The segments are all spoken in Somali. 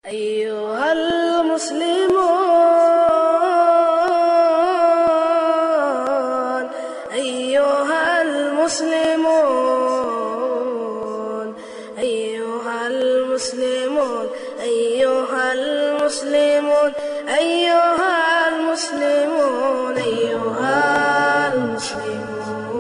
أيها المسلمون أيها المسلمون أيها المسلمون أيها المسلمون أيها المسلمون أيها المسلمون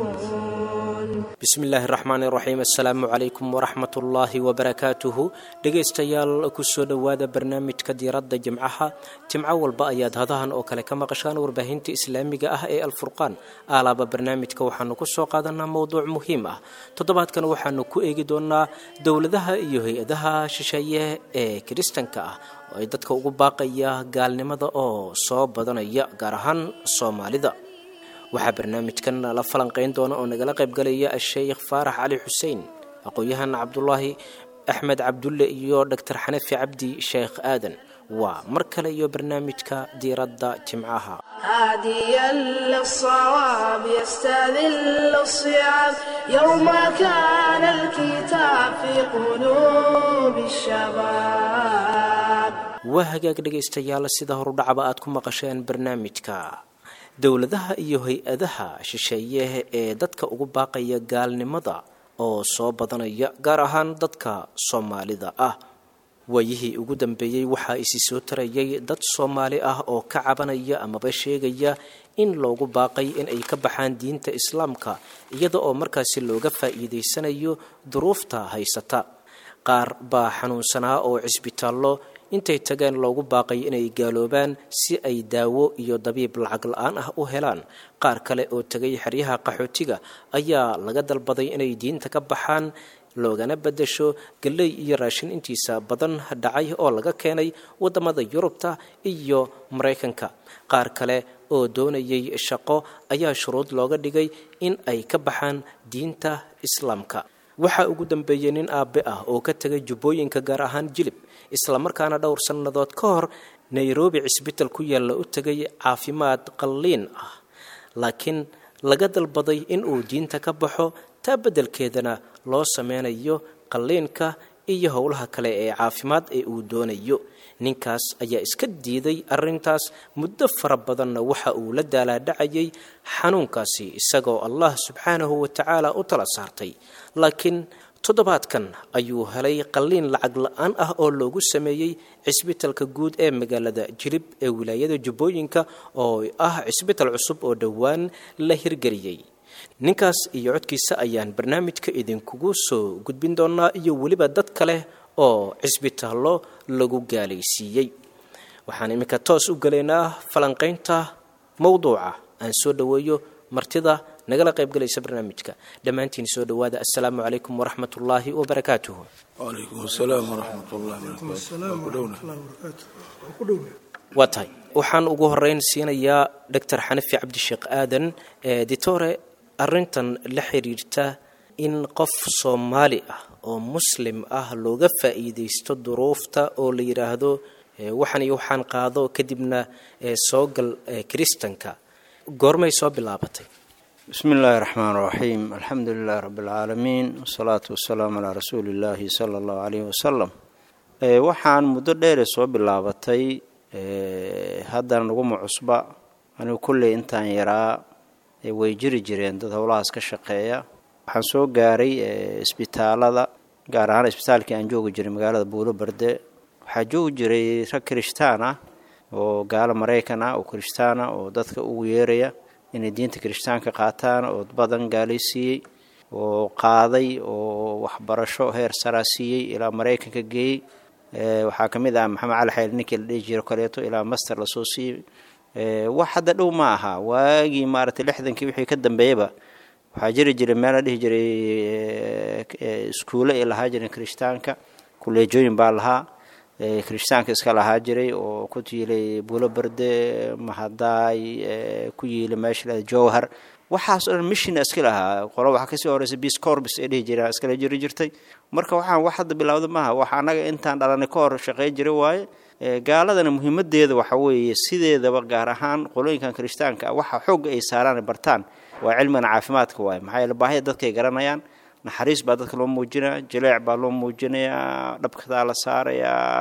bismillaahi raxmaan iraxiim assalaamu calaykum waraxmat ullaahi wabarakaatuhu dhegaystayaal kusoo dhowaada barnaamijka diiradda jimcaha jimco walba ayaad hadahan oo kale ka maqashaan warbaahinta islaamiga ah ee alfurqaan aalaaba barnaamijka waxaanu kusoo qaadanaa mowduuc muhiim ah toddobaadkan waxaanu ku eegi doonaa dowladaha iyo hay-adaha shisheeye ee kiristanka ah oo ay dadka ugu baaqaya gaalnimada oo soo badanaya gaar ahaan soomaalida waxaa barnaamijkan la falanqayn doona oo nagala qaybgalaya a-sheykh faarax cali xuseen aqoon-yahan cabdulaahi axmed cabdulle iyo doctor xanafi cabdi sheekh aadan waa mar kale iyo barnaamijka diiradda jimcaha هاديا للصواب يستذل الصيام يوم كان الكتاب في قلوب الشباب waa hagaag dhegaystayaal sida horudhacba aad ku maqasheen barnaamijka dowladaha iyo hay-adaha shisheeye ee dadka ugu baaqaya gaalnimada oo soo badanaya gaar ahaan dadka soomaalida ah waayihii ugu dambeeyey waxaa isi soo tarayay dad soomaali ah oo ka cabanaya amaba sheegaya in loogu baaqay in ay ka baxaan diinta islaamka iyada oo markaasi looga faa'iidaysanayo duruufta haysata qaar baa xanuunsanaa oo cisbitaallo intay tageen loogu baaqay inay gaaloobaan si ay daawo iyo dabiib lacag la-aan ah u helaan qaar kale oo tegay xeryaha qaxootiga ayaa laga dalbaday inay diinta ka baxaan loogana beddesho galley iyo raashin intiisa badan dhacay oo laga keenay waddamada yurubta iyo maraykanka qaar kale oo doonayay shaqo ayaa shuruud looga dhigay in ay ka baxaan diinta islaamka waxaa ugu dambeeyey nin aabe ah oo ka tegay jubbooyinka gaar ahaan jilib islamarkaana dhowr sannadood ka hor nairobi cisbital ku yaalla u tegay caafimaad qalliin ah laakiin laga dalbaday in uu diinta ka baxo taa beddelkeedana loo sameynayo qalliinka iyo howlaha kale ee caafimaad ee uu doonayo ninkaas ayaa iska diiday arrintaas muddo fara badanna waxa uu la daalaadhacayay xanuunkaasi isagoo allah subxaanahu wa tacaala u tala saartay laakiin toddobaadkan ayuu helay qalliin lacag la-aan ah oo loogu sameeyey cisbitalka guud ee magaalada jilib ee wilaayada jubbooyinka oo ah cisbital cusub oo dhowaan la hirgeliyey ninkaas iyo codkiisa ayaan barnaamijka idinkugu soo gudbin doonaa iyo weliba dad kale oo cisbitaallo lagu gaalaysiiyey waxaan iminka toos u gelaynaa falanqaynta mowduuca aan soo dhoweeyo martida nagala qaybgalaysa barnaamijka dhammaantiin soo dhowaada assalaamu calaykum waraxmat ullaahi wabarakaatuhu wacalaykum asalaam waraxmat ullahi waa tahay waxaan ugu horeyn siinayaa doctor xanafi cabdisheekh aadan ditore arrintan la xiriirta in qof soomaali ah oo muslim ah looga faa'iidaysto duruufta oo la yidhaahdo waxan iyo waxaan qaado kadibna soo gal kiristanka goormay soo bilaabatay bismi illaahi raxmaan raxiim alxamdu lilahi rabbi alcaalamiin wasalaatu wasalaamu calaa rasuuli illaahi sala allahu caleyhi wasalam waxaan muddo dheere soo bilaabatay haddana naguma cusba anigu kolley intaan yaraa way jiri jireen dad howlahaas ka shaqeeya waxaan soo gaaray isbitaalada gaar ahaan isbitaalkii aan joogi jiray magaalada buulo barde waxaa joogi jiray rag kirishtaan ah oo gaalo maraykan ah oo kirishtaan ah oo dadka ugu yeeraya inay diinta kirishtaanka qaataan oo badan gaalaysiiyey oo qaaday oo waxbarasho heer saraa siiyey ilaa maraykanka geeyey waxaa ka mid ah maxamed cali xayl ninkii la dhihi jiro kaleeto ilaa master lasoo siiyey wax hadda dhow ma aha waagii maaragtay lixdankii wixii ka dambeeyaba waxaa jiri jiray meel la dhihi jiray iskuulle ay lahaa jireen kirishtaanka kuleejooyin baa lahaa kirishtaanka iska lahaa jiray oo ku yiilay buulo berde mahadaay ku yiilay meesha jowhar waxaas o dhan mishina iska lahaa qolo waxaa kasii horeysa bis corbis ay dhihi jireen iskala jiri jirtay marka waxaan wax hadda bilowda maaha wax annaga intaan dhalanay ka hor shaqey jira waaye gaaladana muhiimadeeda waxa weeye sideedaba gaar ahaan qolooyinkan kirishtaanka waxa xoogga ay saaraan bartaan waa cilmigan caafimaadka waaye maxaa yeele baahida dadkay garanayaan naxariis baa dadka loo muujinaya jaleec baa loo muujinayaa dhabkadaa la saarayaa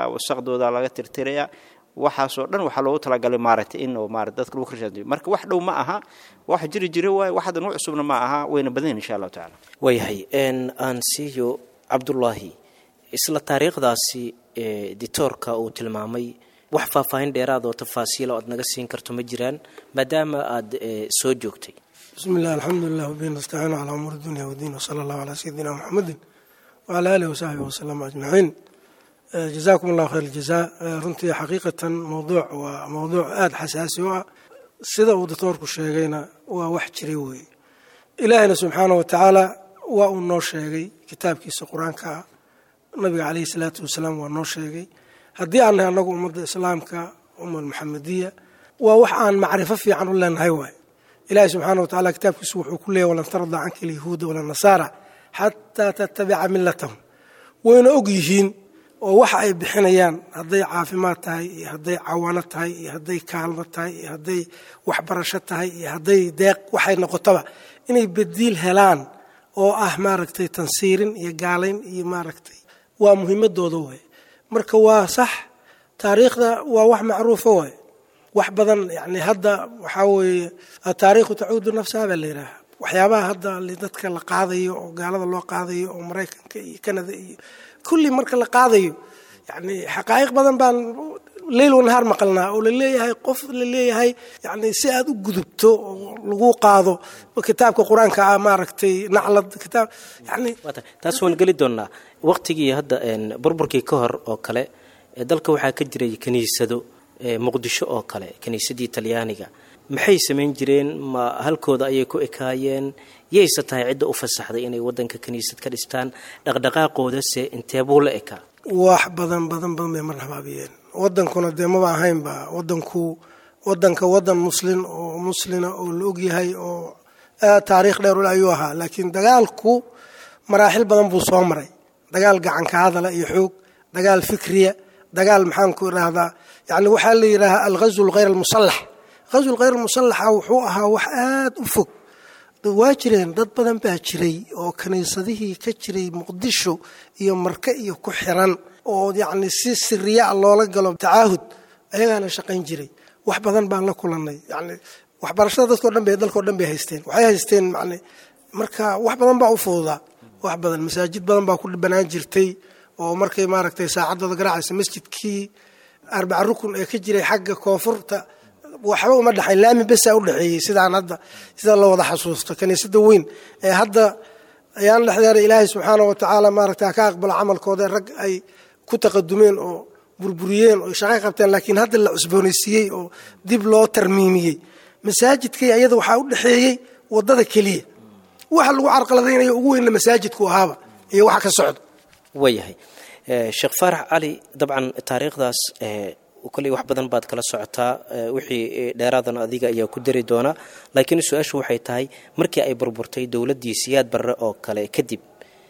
wasaqdooda laga tirtirayaa waxaasoo dhan waxaa loogu talagalay maaragtay in maarata dadka lagu karshaantiyo marka wax dhow ma aha wax jiri jira waaye wax hadda nuuc cusubna ma aha wayna badan yihin insha allahu tacala waayahay aan siiyo cabdullaahi isla taariikhdaasi ditoorka uu tilmaamay wax faahfaahin dheeraad oo tafaasiila oad naga siin karto ma jiraan maadaama aad soo joogtay bismi illah alxamdulilah wabihi nastaciinu calaa umuuri dunya wadiin wsala allahu calaa sayidina muxamedin wacalaa aalihi wasaxbihi wasalama ajmaciin jazaakum allahu khayr aljazaa runtii xaqiiqatan mowduuc waa mowduuc aada xasaasi u ah sida uu datoorku sheegayna waa wax jiray weeye ilaahina subxaana wa tacaala waa uu noo sheegay kitaabkiisa qur-aanka ah nabiga caleyhi salaatu wasalaam waa noo sheegay haddii aan nahay annagu ummadda islaamka umma almuxamadiya waa wax aan macrifo fiican u leenahay waay ilaahi subxaana wa tacala kitaabkiisu wuxuu ku leeyay walan tarda canka alyahuuda wala nasaara xataa tattabica milatahum wayna og yihiin oo waxa ay bixinayaan hadday caafimaad tahay iyo hadday cawaano tahay iyo hadday kaalmo tahay iyo hadday waxbarasho tahay iyo hadday deeq waxay noqotaba inay bediil helaan oo ah maaragtay tansiirin iyo gaalayn iyo maaragtay waa muhiimadooda waay marka waa sax taariikhda waa wax macruufa waay wax badan yani hadda waxaa weeye ataariikhu tacuudu nafsaha baa la yidhaaha waxyaabaha hadda dadka la qaadayo oo gaalada loo qaadayo oo maraykanka iyo canada iyo kulli marka la qaadayo yani xaqaa'iq badan baan leyl wanahaar maqalnaa oo laleeyahay qof laleeyahay yani si aad u gudubto oo lagu qaado kitaabka qur-aanka ah maaragtay naclad kitaab yani taas waan geli doonnaa waqtigii hadda burburkii ka hor oo kale dalka waxaa ka jiray kiniisado muqdisho oo kale kiniisadii talyaaniga maxay samayn jireen ma halkooda ayay ku ekaayeen yayse tahay cidda u fasaxday inay wadanka kiniisad ka dhistaan dhaqdhaqaaqoodase inteebuu la ekaa wax badan badan badan bay mar habaabiyeen wadankuna dee maba ahaynba wadanku wadanka wadan muslin oo muslina oo la ogyahay oo aad taariikh dheer ule ayuu ahaa laakiin dagaalku maraaxil badan buu soo maray dagaal gacanka hadala iyo xoog dagaal fikriya dagaal maxaanku idhaahdaa yani waxaa la yidhaahaa alghazw lghayr almusallax ghazw lghayr almusallaxa wuxuu ahaa wax aad u fog waa jireen dad badan baa jiray oo kiniisadihii ka jiray muqdisho iyo marke iyo ku xiran oo yacni si siriya a loola galo tacaahud ayagaana shaqayn jiray wax badan baan la kulannay yani waxbarashada dadkao dhan bay dalkao dhan bay haysteen waxay haysteen man marka wax badan baa u fududaa wax badan masaajid badan baa ku banaan jirtay oo markay maaragtay saacaddooda garaacaysa masjidkii arbaca rukun ee ka jiray xagga koonfurta waxba uma dhexayn laami besaa u dhexeeyey sidaan hadda sida la wada xasuusto kiniisada weyn ee hadda ayaan dhexdeera ilaahay subxaana wa tacaala maaragta ka aqbalo camalkooda rag ay ku taqadumeen oo burburiyeen oo shaqay qabteen laakiin hadda la cusboonaysiiyey oo dib loo tarmiimiyey masaajidkay ayada waxaa u dhexeeyey wadada keliya waxa lagu carqaladaynayo ugu weynna masaajidku ahaaba iyo waxa ka socda waayahay sheekh faarax cali dabcan taariikhdaas kolley wax badan baad kala socotaa wixii dheeraadana adiga ayaa ku dari doonaa laakiin su-aashu waxay tahay markii ay burburtay dowladdii siyaad barre oo kale kadib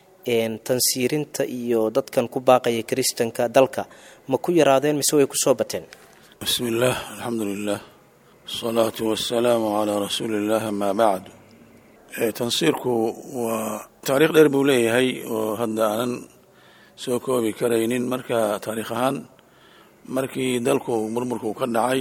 tansiirinta iyo dadkan ku baaqaya kiristanka dalka ma ku yaraadeen mise way kusoo bateen bismi illaah alxamdu lilah asalaatu wasalaamu calaa rasuuli illah amaa bacdu tansiirku waa taariikh dheer buu leeyahay oo hadda aanan soo koobi karaynin marka taariikh ahaan markii dalku murmurku ka dhacay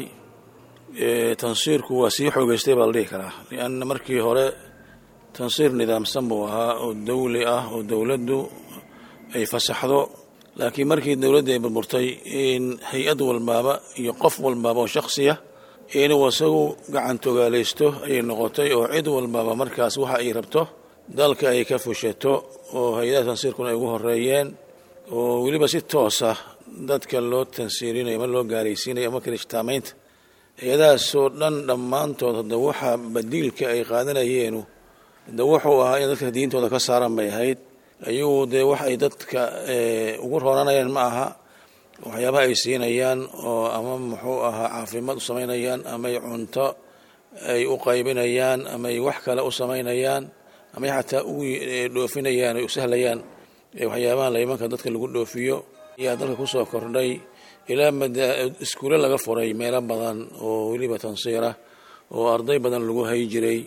tansiirku waa sii xoogeystay baa la dhihi karaa lianna markii hore tansiir nidaamsan buu ahaa oo dawli ah oo dowladdu ay fasaxdo laakiin markii dowladda ay burburtay in hay-ad walbaaba iyo qof walbaaba oo shaksiya inuu isagu gacantogaalaysto ayay noqotay oo cid walbaaba markaas waxa ay rabto dalka ay ka fushato oo hay-adaha tansiirkuna ay ugu horeeyeen oo weliba si toosa dadka loo tansiirinayo ama loo gaaraysiinayo ama kirishtaamaynta hay-adahaasoo dhan dhammaantood hadda waxa badiilka ay qaadanayeenu de wuxuu ahaa in dadka diintooda ka saaran bay ahayd ayuu dee wax ay dadka ugu rooranayaan ma aha waxyaabaha ay siinayaan oo ama muxuu ahaa caafimaad u samaynayaan amay cunto ay u qaybinayaan amay wax kale u samaynayaan amay xataa u dhoofinayaan ay u sahlayaan waxyaabaha laymanka dadka lagu dhoofiyo ayaa dalka kusoo kordhay ilaa iskuule laga furay meelo badan oo weliba tansiirah oo arday badan lagu hay jiray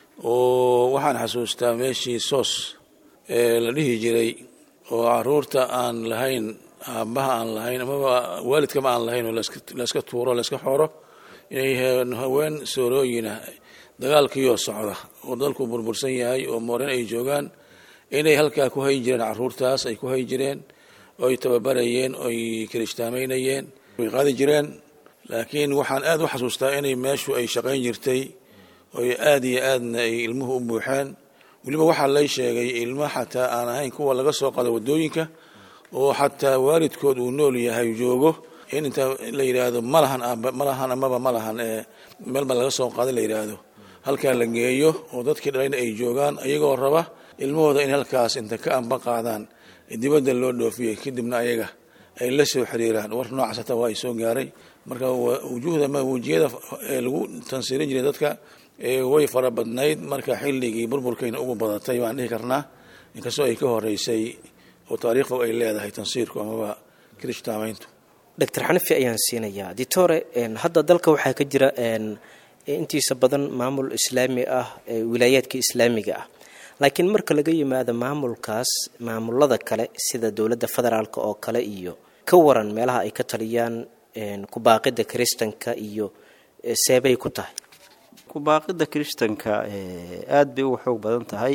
oo waxaan xasuustaa meeshii soos ee la dhihi jiray oo caruurta aan lahayn aabbaha aan lahayn amaba waalidkama aan lahayn oo layska tuuro layska xooro inay haween soorooyina dagaalkiioo socda oo dalku burbursan yahay oo mooren ay joogaan inay halkaa ku hayi jireen caruurtaas ay ku hayi jireen oo ay tababarayeen oo ay kirishtaamaynayeen way qaadi jireen laakiin waxaan aad u xasuustaa inay meeshu ay shaqayn jirtay oo aad iyo aadna ay ilmuhu u buuxeen weliba waxaa lay sheegay ilmo xataa aan ahayn kuwa laga soo qado waddooyinka oo xataa waalidkood uu nool yahay joogo in inta la yidhaahdo malahan malahan amaba malahan ee meelba laga soo qaada la yidhaahdo halkaa la geeyo oo dadkii dhalayna ay joogaan ayagoo raba ilmahooda in halkaas inta ka amba qaadaan dibadda loo dhoofiyey kadibna ayaga ay la soo xiriiraan war noocaas hataa waa ay soo gaaray marka wujuhda ma wejiyada ee lagu tansiirin jiray dadka way fara badnayd marka xilligii burburkayna ugu badatay baan dhihi karnaa inkastoo ay ka horeysay oo taariikhdu ay leedahay tansiirku amaba kirishtaamayntu doctor xanafi ayaan siinayaa ditore hadda dalka waxaa ka jira intiisa badan maamul islaami ah wilaayaadka islaamiga ah laakiin marka laga yimaado maamulkaas maamulada kale sida dowladda federaalk oo kale iyo ka waran meelaha ay ka taliyaan kubaaqida kiristanka iyo seebay ku tahay kubaaqida kiristanka aada bay uga xoog badan tahay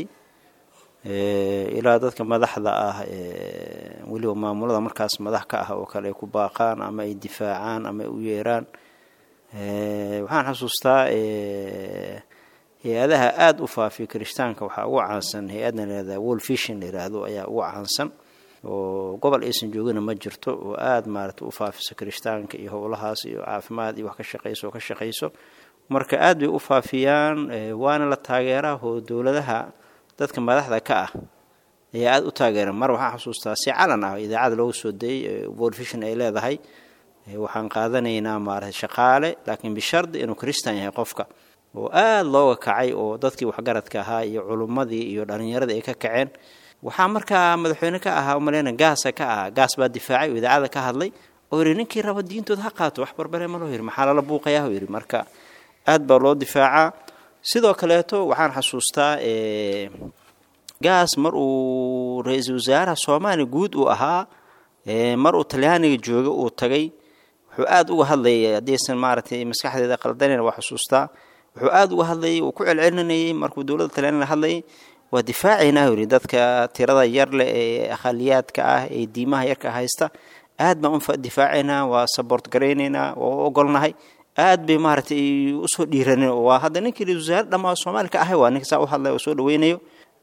ilaa dadka madaxda ah weliba maamulada markaas madax ka ah oo kale ay ku baaqaan ama ay difaacaan ama ay u yeeraan waxaan xasuustaa hay-adaha aada u faafiya kirishtaanka waxaa ugu caansan hay-adna layihahda wolfishin la yiraahdo ayaa ugu caansan oo gobol aysan joogina ma jirto oo aada maarata u faafisa kirishtaanka iyo howlahaas iyo caafimaad iyo wax ka shaqayso oo ka shaqayso marka aada bay u faafiyaan waana la taageeraa oo dowladaha dadka madaxda ka ah ayaa aada u taageera mar waxaan xasuustaa si calan ah idaacada looga soo dayay wolfishin ay leedahay waxaan qaadanaynaa maarata shaqaale laakiin bishardi inuu kiristan yahay qofka oo aada looga kacay oo dadkii waxgaradka ahaa iyo culummadii iyo dhalinyaradii ay ka kaceen waxaa markaa madaxweyne ka ahaa umaleyna gaasa ka ahaa gaas baa difaacay oo idaacada ka hadlay oo yidhi ninkii raba diintooda ha qaato wax barbare ma loo yidhi maxaa lala buuqayaa oo yidhi marka aada baa loo difaacaa sidoo kaleeto waxaan xasuustaa gaas mar uu ra-iisul wasaaraha soomaaliya guud uu ahaa mar uu talyaaniga jooga uu tagay wuxuu aada uga hadlayay haddaysan maaragtay maskaxdeeda qaldanayna waa xusuustaa wuxuu aada uga hadlayay uu ku celcelinayay markuu dowladda talyaaniga hadlayay waa difaacaynaa yidhi dadka tirada yar leh ee akhaliyaadka ah ee diimaha yarka haysta aad baan u difaacaynaa waa sabort garaynaynaa waa u ogolnahay aad bay maaragtay usoo dhiiranin waa hadda ninkii ra-isul wasaare dhammaa soomaali ka ahay waa ninka saa u hadlay oo soo dhaweynayo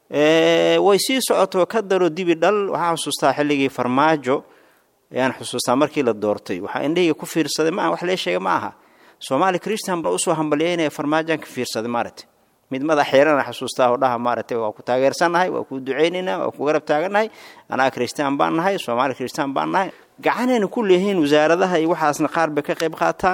way sii socoto ka daro dibi dhal waxaan xusuustaa xilligii farmaajo ayaan xusuustaa markii la doortay waxaa indhahayga ku fiirsaday maaha wax lee sheega ma aha soomaali christian baa usoo hambalyeynaya farmaajoan ka fiirsaday maaragtay mid madax xeerana xasuustaa oo dhaha maaragtay waa ku taageersannahay waa ku ducaynaynaa waa ku garab taagannahay anaa christian baan nahay soomaali christian baan nahay gacanayna ku leeyihiin wasaaradaha iyo waxaasna qaar bay ka qayb qaataan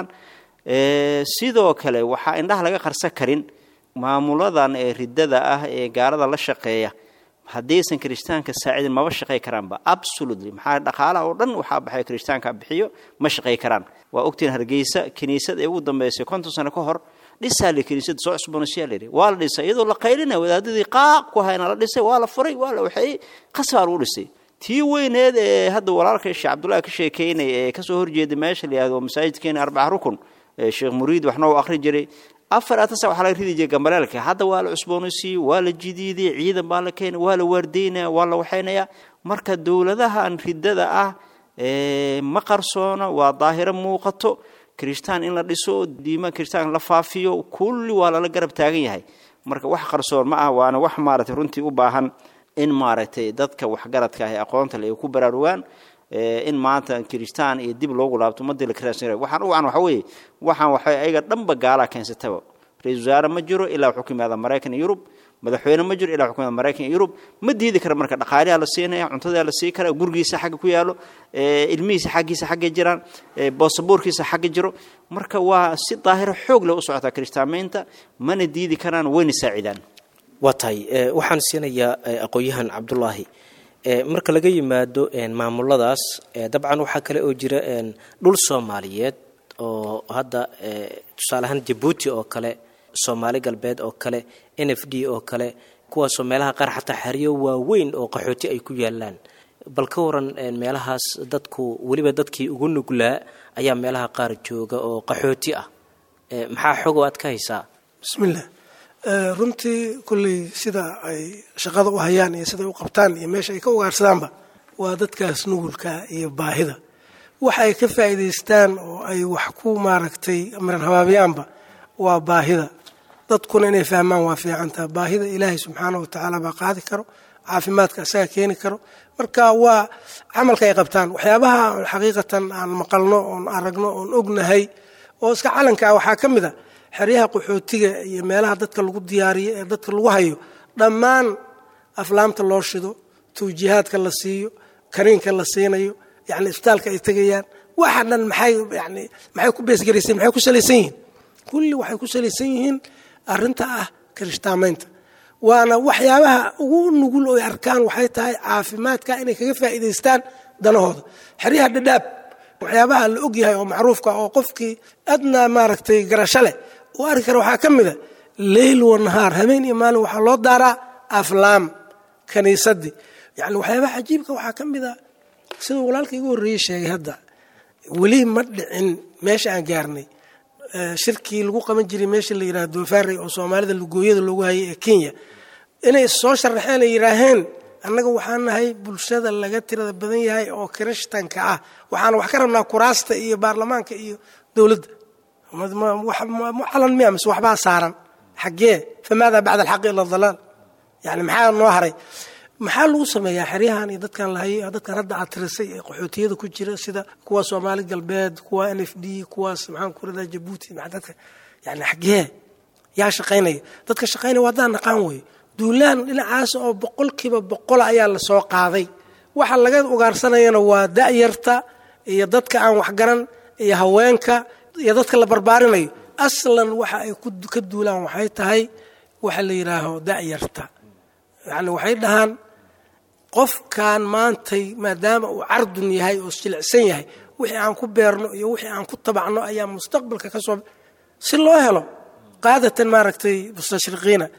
sidoo kale waxaa indhaha laga qarsan karin maamuladan ee ridada ah ee gaalada la shaqeeya haddaysan kirishtaanka saacidin maba shaqey karaanba absolutely maxaa dhaqaalaha oo dhan waxaa baxay kirishtaanka bixiyo ma shaqey karaan waa ogtiin hargeysa kiniisad ee ugu dambeysay konton sano ka hor dhisaa le kiniisad soo cusboonaysiyaa layidhi waa la dhisay iyadoo la qaylinaya wadaadadii qaaq ku hayna la dhisay waa la furay waa la waxeeyey qasbaa lagu dhisay tii weyneed ee hadda walaalka sheekh cabdullahi ka sheekeynay ee kasoo horjeeda meesha la yihahdo masaajidkeena arbaca rukun sheekh muriid waxna uu akhri jiray afar atasa waxaa laga ridi jiray gambaleelka hadda waa la cusboonaysiiyey waa la jidiidiyey ciidan baa la keenay waa la waardeynaya waa la waxaynaya marka dowladahan ridada ah ma qarsoona waa daahiro muuqato kirishtaan in la dhiso diima kirishtaan la faafiyo kulli waa lala garab taagan yahay marka wax qarsoon ma ah waana wax maaragtay runtii u baahan in maaragtay dadka waxgaradka ah ee aqoonta le ay ku baraarugaan in maanta kirishtaan iyo dib loogu laabto ummadii la kiraashan waxaan u wacan waxa weeye waxaan waxay ayaga dhanba gaalaa keensataba ra-isul wasaare ma jiro ilaa wuxuu ka yimaada maraykan iyo yurub madaxweyne ma jiro ilaa wuxuu ka yimaada maraykan iyo yurub ma diidi kara marka dhaqaaliyaa la siinaya cuntadaa la sii kara gurigiisa xagga ku yaalo ilmihiisa xaggiisa xagga jiraan boosaboorkiisa xagga jiro marka waa si daahiro xoog leh u socotaa kirishtaamaynta mana diidi karaan wayna saacidaan waa tahay waxaan siinayaa aqoon-yahan cabdulaahi marka laga yimaado maamuladaas dabcan waxaa kale oo jira dhul soomaaliyeed oo hadda tusaale ahaan jabuuti oo kale soomaali galbeed oo kale n f d oo kale kuwaasoo meelaha qaar xataa xeryo waaweyn oo qaxooti ay ku yaalaan bal ka waran meelahaas dadku weliba dadkii ugu nuglaa ayaa meelaha qaar jooga oo qaxooti ah maxaa xogo aad ka haysaa bismillah runtii kulley sida ay shaqada u hayaan iyo siday u qabtaan iyo meesha ay ka ugaarsadaanba waa dadkaas nugulka iyo baahida waxa ay ka faa'iidaystaan oo ay wax ku maaragtay miran habaabiyaanba waa baahida dadkuna inay fahmaan waa fiicantaha baahida ilaahay subxaana wa tacaala baa qaadi karo caafimaadka isaga keeni karo marka waa camalka ay qabtaan waxyaabaha xaqiiqatan aan maqalno oon aragno oon ognahay oo iska calanka ah waxaa ka mid a xeryaha qaxootiga iyo meelaha dadka lagu diyaariyo ee dadka lagu hayo dhammaan aflaamta loo shido tawjiihaadka la siiyo kaniinka la siinayo yani isbitaalka ay tegayaan waxa dhan maxay yani maxay ku beesgaraysay maxay ku salaysan yihiin kulli waxay ku salaysan yihiin arrinta ah kirishtaamaynta waana waxyaabaha ugu nugul oo ay arkaan waxay tahay caafimaadka inay kaga faa'iidaystaan danahooda xeryaha dhadhaab waxyaabaha la ogyahay oo macruufka oo qofkii adnaa maaragtay garasho leh uu arki kara waxaa ka mid a leyl wa nahaar habeen iyo maalin waxaa loo daaraa aflaam kaniisadii yani waxyaabaha cajiibka waxaa ka mid a siduu walaalka igu horreeyey sheegay hadda weli ma dhicin meesha aan gaarnay shirkii lagu qaban jiray meesha la yidhaha doofaarey oo soomaalida lugooyada loogu hayay ee kenya inay soo sharaxeen ay yidhaaheen annaga waxaan nahay bulshada laga tirada badan yahay oo kirishtanka ah waxaana wax ka rabnaa kuraasta iyo baarlamaanka iyo dowladda calan miya mise waxbaa saaran xaggee famaada bacda alxaqi ila dalaal yani maxaa noo haray maxaa lagu sameeyaa xeryahan iyo dadkan lahayay dadkan hadda aad tirisay ee qaxootiyada ku jira sida kuwa soomaali galbeed kuwa n f d kuwaas maxaan ku radaa jabuuti dadka yani xaggee yaa shaqaynaya dadka shaqaynaya waa haddaan naqaan weeye duulaan dhinacaas oo boqolkiiba boqola ayaa la soo qaaday waxa laga ugaarsanayana waa da'yarta iyo dadka aan waxgaran iyo haweenka iyo dadka la barbaarinayo aslan waxa ay ka duulaan waxay tahay waxa la yidhaaho da'yarta yani waxay dhahaan qofkan maantay maadaama uu cardun yahay oo jilicsan yahay wixii aan ku beerno iyo wixii aan ku tabacno ayaa mustaqbalka ka soo si loo helo qaadatan maaragtay mustashriqiina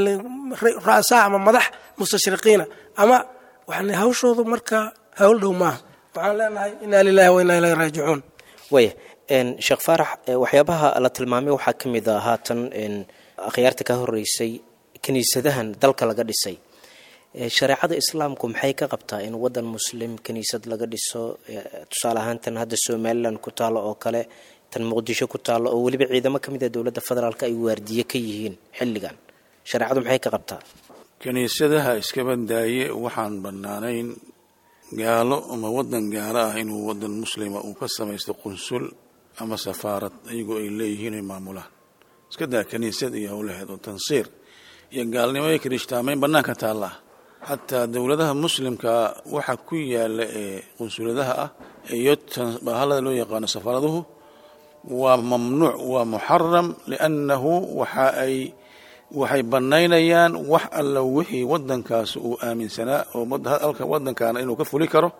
ra'saa ama madax mustashriqiina ama waxaan hawshoodu marka hawl dhow maaha waxaan leenahay inaa lilahi wa inaa ilahi raajicuun waya sheekh faarax waxyaabaha la tilmaamay waxaa ka mid a haatan akhyaarta ka horeysay kiniisadahan dalka laga dhisay shareecada islaamku maxay ka qabtaa in wadan muslim kiniisad laga dhiso tusaale ahaan tan hadda somalilan ku taalo oo kale tan muqdisho ku taalo oo weliba ciidamo ka mid a dowladda federaalk ay waardiye ka yihiin xilligan shareecadu maxay ka qabtaa kiniisadaha iskaba daaye waxaan bannaanayn gaalo ama wadan gaalo ah inuu wadan muslima uu ka samaysto qunsul ama safaarad ayagoo ay leeyihiin ay maamulaan iska daa kiniisad iyo howlaheed oo tansiir iyo gaalnimo iyo kirishtaamayn bannaanka taallaa xataa dowladaha muslimka waxa ku yaala ee qunsuladaha ah iyo bahalada loo yaqaano safaaraduhu waa mamnuuc waa muxaram liannahu waxa ay waxay bannaynayaan wax alla wixii wadankaas uu aaminsanaa oo halka wadankaana inuu ka fuli karo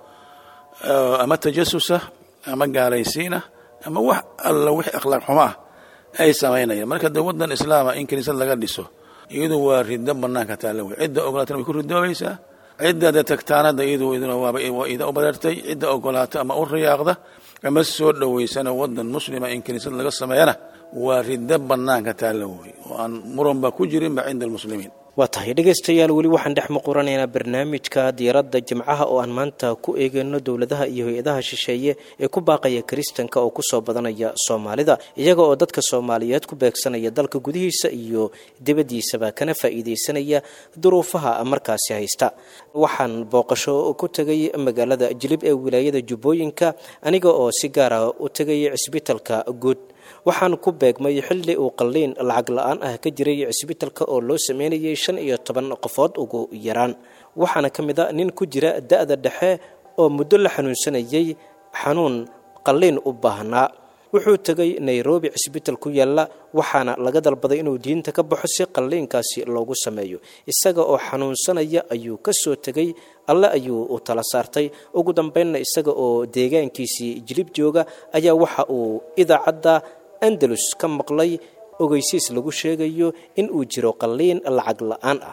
ama tajasusa ama gaalaysiinah ama wax alla wixii akhlaaq xumo ah ay samaynayaan marka dee wadan islaama in kiniisad laga dhiso iyadu waa riddo banaanka taalla wey cidda ogolaatana way ku ridoobaysaa cidda dee tagtaanada iyadu iduna waaba waa ida u bareertay cidda ogolaata ama u riyaaqda ama soo dhoweysana wadan muslima in kiniisad laga sameeyana waa riddo banaanka taalla wey oo aan muranba ku jirinba cinda almuslimiin waa tahay dhegaystayaal weli waxaan dhex muquranaynaa barnaamijka diiradda jimcaha oo aan maanta ku eegayno dowladaha iyo hay-adaha shisheeye ee ku baaqaya kiristanka oo kusoo badanaya soomaalida iyaga oo dadka soomaaliyeed ku beegsanaya dalka gudihiisa iyo dibaddiisaba kana faa'iidaysanaya duruufaha markaasi haysta waxaan booqasho ku tegay magaalada jilib ee wilaayada jubbooyinka aniga oo si gaara u tegay cisbitalka guud waxaan ku beegmay xilli uu qalliin lacag la-aan ah ka jiray cisbitalka oo loo sameynayay shan iyo toban qofood ugu yaraan waxaana ka mid a nin ku jira da-da dhexe oo muddo la xanuunsanayay xanuun qalliin u baahnaa wuxuu tegay nairobi cisbital ku yaalla waxaana laga dalbaday inuu diinta ka baxo si qalliinkaasi loogu sameeyo isaga oo xanuunsanaya ayuu ka soo tegay alle ayuu u tala saartay ugu dambeynna isaga oo deegaankiisii jilib jooga ayaa waxa uu idaacadda andalus ka maqlay ogeysiis lagu sheegayo in uu jiro qalliin lacag la-aan ah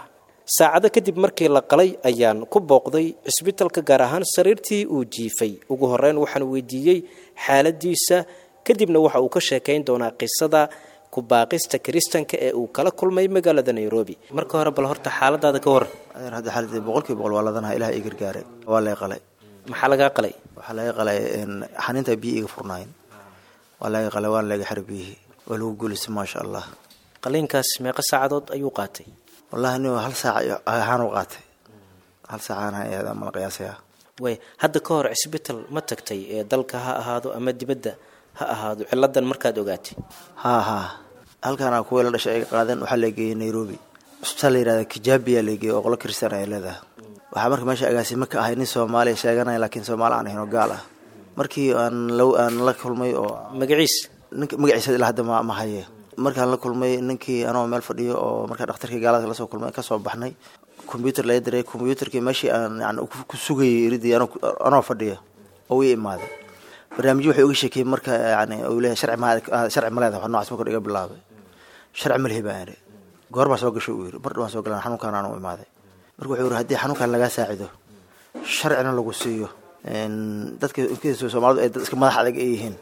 saacado kadib markii la qalay ayaan ku booqday cisbitalka gaar ahaan sariirtii uu jiifay ugu horeyn waxaan weydiiyey xaaladiisa kadibna waxa uu ka sheekayn doonaa qisada kubaaqista kiristanka ee uu kala kulmay magaalada nairobi marka hore bal horta xaaladaada ka waran adeer hadda xaaladii boqolkiiba boqol waa ladanaha ilaah ii gargaaray waa lay qalay maxaa lagaa qalay waxaa laga qalay xaniinta biyi iga furnaayeen waa laga qalay waana laga xira biyihii waa lagu guulisay maasha allah qaliinkaas meeqa saacadood ayuu qaatay wallahi nin hal saac ahaan u qaatay hal saacaan ayaa mala qiyaasaya way hadda ka hor cisbital ma tagtay ee dalka ha ahaado ama dibadda ha ahaado ciladan markaad ogaatay haa haa halkaana kuwii la dhashay ay qaadeen waxaa la geeyey nairobi cusbitaal la yihahda kijaabiya la geeyey oo qolo kristaan ay leedahay waxaa marka meesha agaasimo ka ahay nin soomaaliya sheeganaya laakiin soomaali aan ahayn oo gaal ah markii aan la aan la kulmay oo magaciis ninka magaciisa ilaa hadda ma ma haye markaan la kulmay ninkii anoo meel fadhiyo oo markaa dhakhtarkii gaalada lasoo kulmay kasoo baxnay combyuter laga diray combyuterkii meeshii aan yani ku sugayay iridii anoo fadhiya oo ii imaaday barnaamijyo waxay uga sheekeyey marka yani uu leeyahay sharci ma sharci ma leedahay wax noocaas marka iga bilaabay sharci ma lihi baan idhi goor baa soo gashay uu yidhi mar dhawaan soo galan xanuunkaan aan u imaaday marka wuxuu yidhi haddii xanuunkaan lagaa saacido sharcina lagu siiyo dadka inkiisa soomaalidu ay dad iska madax adag ay yihiin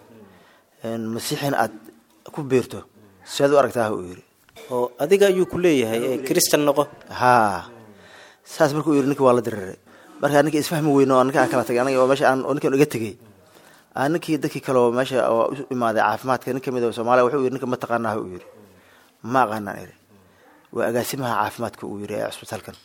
masiixin aad ku beerto siaad u aragtaa uu yidhi oo adiga ayuu ku leeyahay ee kristan noqo haa saas markuu yidhi ninki waa la diriray markaa ninka isfahmi weyne oo ninka aan kala tagay aniga meesha aan ninkan iga tegey aa ninkii dadkii kale oo meesha oo u imaaday caafimaadka nin kamid oo soomaaliya wuxuu yidhi ninka ma taqaanaa uu yidhi ma aqaanaan iri waa agaasimaha caafimaadka uu yidhi ee cusbitaalkan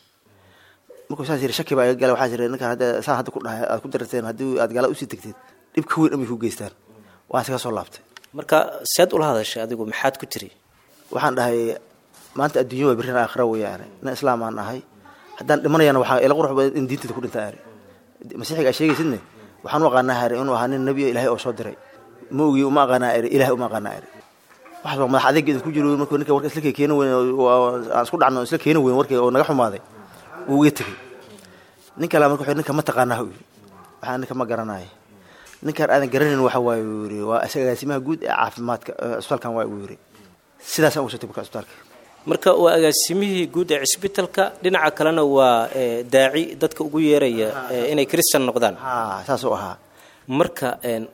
markuu saas yidhi shaki baa iga gala waxaa jira ninkan hadda saan hadda ku dhahay aad ku dararteen haddii aad gaala usii tegteed dhib ka weyn amay ku geystaan waan iskaga soo laabtay marka seed ula hadashay adigu maxaad ku tiri waxaan dhahay maanta adduunya waa berrina aakhira weeyaane nin islaam aan ahay haddaan dhimanayana waxaa ila qurux badan in diintayda ku dhintaa ari masiixiga aa sheegaysidne waxaan u aqaanaa hari inuu ahaa nin nebiyo ilaahay oo soo diray ma ogi uma aqaanaa iri ilahay uma aqaanaa iri waxaas waa madax adeeg idin ku jiro markuu ninka warka isla keeni weyn aan isku dhacno isla keeni weyn warkii oo naga xumaaday wuu iga tegey nin kale marka wuxuu ninka ma taqaanaa u yiri waxaa ninka ma garanayo ninkaan aadan garanayn waxa waaye uu yiri waa agaasimaha guud ee caafimaadka cusbitaalkan waay uu yiri sidaasaan ugu sotay marka cusbitaalka marka waa agaasimihii guud ee cisbitalka dhinaca kalena waa daaci dadka ugu yeeraya inay kristan noqdaan haa saas u ahaa marka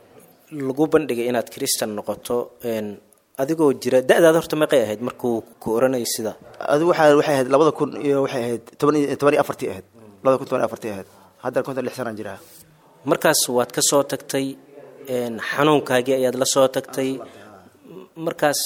lagu bandhigay inaad kristan noqoto adigoo jira da-daada horta meeqay ahayd markuu ku oranayay sida adigu waxaa waxay ahayd labada kun iyo waxay ahayd toban iyo toban iyo afartii ahayd labada kun toban iyo afartii ahayd haddana konton lix sanaan jiraa markaas waad ka soo tagtay xanuunkaagii ayaad la soo tagtay markaas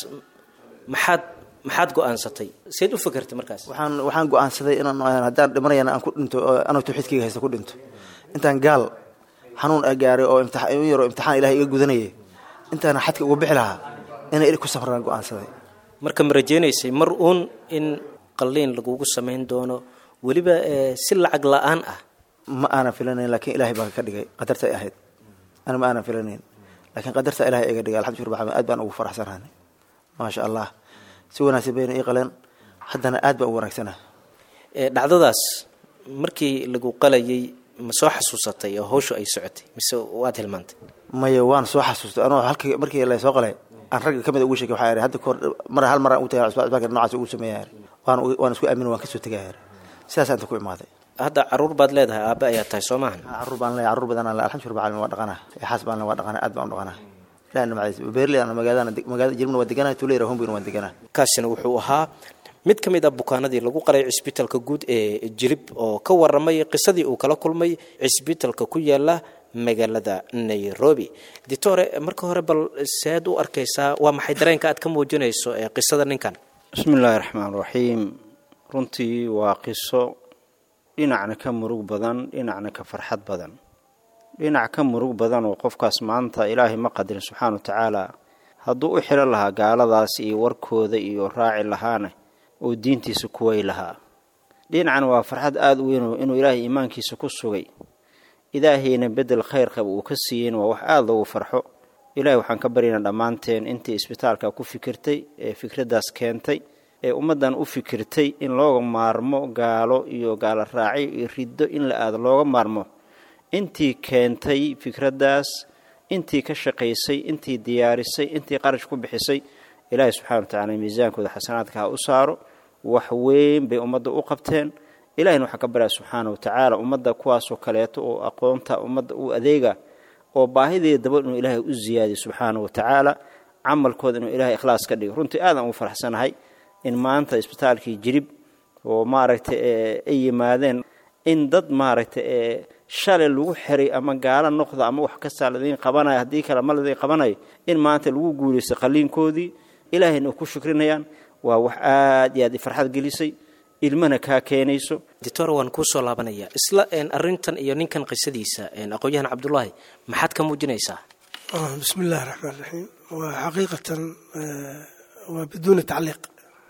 maxaad maxaad go-aansatay seed u fakertay markaas waxaan waxaan go-aansaday inaan haddaan dhimanayana aan ku dhinto anoo tawxiidkayga haysta ku dhinto intaan gaal xanuun a gaaray oo imtixaan in yaroo imtixaan ilahay iga gudanayay intaan xadka uga bixi lahaa inay iri ku safraan go-aansaday marka ma rajeynaysay mar uun in qalliin lagugu samayn doono weliba si lacag la-aan ah ma aanan filanayn laakiin ilahay baa ka dhigay qadartay ahayd ana ma aanan filanayn laakiin qadarta ilahay iga dhigay alxamdu rabbil aad baan ugu faraxsanahay maasha allah si wanaagsan bayna ii qaleen haddana aad baan u wanaagsana dhacdadaas markii lagu qalayay ma soo xasuusatay oo hawshu ay socotay mise waad hilmaantay maya waan soo xasuustay anoo halkii markii lasoo qalay aan ragga kamid ugu sheekay waxaa hadda kahor mar hal mar aan u tagay cusbitaalka noocaas ugu sameeyaa waan waan isku aamin waan kasoo tegaya sidaas inta ku imaaday hadda caruur baad leedahay aabe ayaa tahay soo maahan caruur baan leeyahay caruur badan le alxamdu rabbil alamin waa dhaqanaa xaas baan le waa dhaqanaa aad baan u dhaqanaa ilahi nimcadiis beerley ana magaalada magaalada jirmana waa deganaa tuleyra hombina waan deganaa kaasina wuxuu ahaa mid ka mid a bukaanadii lagu qalay cisbitalka guud ee jilib oo ka waramay qisadii uu kala kulmay cisbitalka ku yaala magaalada nairobi ditore marka hore bal seed u arkaysaa waa maxay dareenka aad ka muujinayso ee qisada ninkan bismi illaahi raxmaan raxiim runtii waa qiso dhinacna ka murug badan dhinacna ka farxad badan dhinac ka murug badan oo qofkaas maanta ilaahay ma qadirin subxaana wa tacaala hadduu u xidhan lahaa gaaladaas iyo warkooda iyo raaci lahaana oo diintiisa kuway lahaa dhinacna waa farxad aada u weyn inuu ilaahay iimaankiisa ku sugay ilaahayna bedel khayr qaba uu ka siiyeyna waa wax aada loogu farxo ilaahay waxaan ka baryaynaa dhammaanteen intii isbitaalka ku fikirtay ee fikraddaas keentay ee ummaddan u fikirtay in looga maarmo gaalo iyo gaalo raaci iyo riddo in la aado looga maarmo intii keentay fikraddaas intii ka shaqaysay intii diyaarisay intii qarash ku bixisay ilaahay subxana wa tacala miisaankooda xasanaadka ha u saaro wax weyn bay ummadda u qabteen ilahina waxaa ka baryaa subxaana wa tacaala ummadda kuwaasoo kaleeto oo aqoonta ummadda u adeega oo baahideeda daba inuu ilaahay u ziyaadiyo subxaana wa tacaala camalkooda inuu ilahay ikhlaas ka dhigo runtii aadaan ugu faraxsanahay in maanta isbitaalkii jirib oo maaragtay ay yimaadeen in dad maaragtay shalay lagu xiray ama gaalo noqda ama wax kastaa ladiin qabanayo haddii kale ma ladiin qabanayo in maanta lagu guulaystay qaliinkoodii ilaahayna u ku shukrinayaan waa wax aad iyo aad farxad gelisay ilmana kaa keenayso doctor waan kuusoo laabanaya isla arintan iyo ninkan qisadiisa aqoon-yahan cabdullaahi maxaad ka muujinaysaa bismi illahi raxmaan raxiim waa xaqiiqatan waa biduuni tacliiq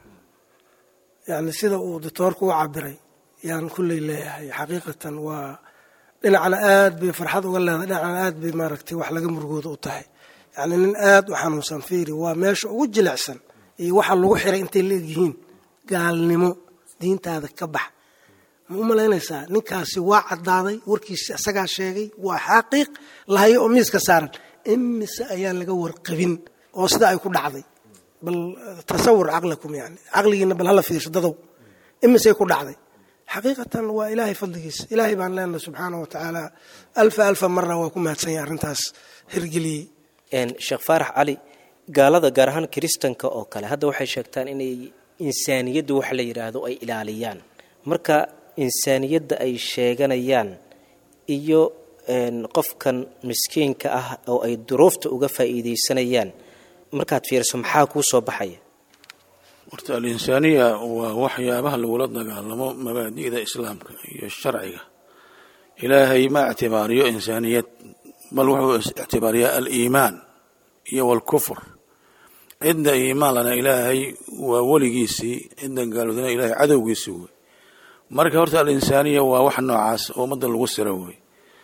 yani sida uu doctoorku u cabiray yaan kulley leeyahay xaqiiqatan waa dhinacna aad bay farxad uga leedahay dhinacna aad bay maaragtay wax laga murugooda u tahay yacni nin aad u xanuunsan fiiri waa meesha ugu jilicsan iyo waxa lagu xiray intay la egyihiin gaalnimo diintaada ka bax ma u malaynaysaa ninkaasi waa caddaaday warkiisi isagaa sheegay waa xaqiiq lahayo oo miiska saaran imise ayaan laga warqabin oo sida ay ku dhacday bal tasawur caqlakum yani caqligiina bal hala fiirsho dadow imisay ku dhacday xaqiiqatan waa ilaahay fadligiisa ilaahay baan leenahay subxaana wa tacaala alfa alfa marna waa ku mahadsan yahay arrintaas hirgeliyey sheekh faarax cali gaalada gaar ahaan kiristanka oo kale hadda waxay sheegtaan inay insaaniyadda wax la yidhaahdo ay ilaaliyaan marka insaaniyadda ay sheeganayaan iyo qofkan miskiinka ah oo ay duruufta uga faa'iidaysanayaan markaad fiiriso maxaa kuu soo baxaya horta alinsaaniya waa waxyaabaha lagula dagaalamo mabaadi'da islaamka iyo sharciga ilaahay ma ictibaariyo insaaniyad bal wuxuu ictibaariyaa aliimaan iyo walkufr cidda iimaan lana ilaahay waa weligiisii cidda gaaludana ilahay cadowgiisii wey marka horta alinsaaniya waa wax noocaas oo ummadda lagu siro wey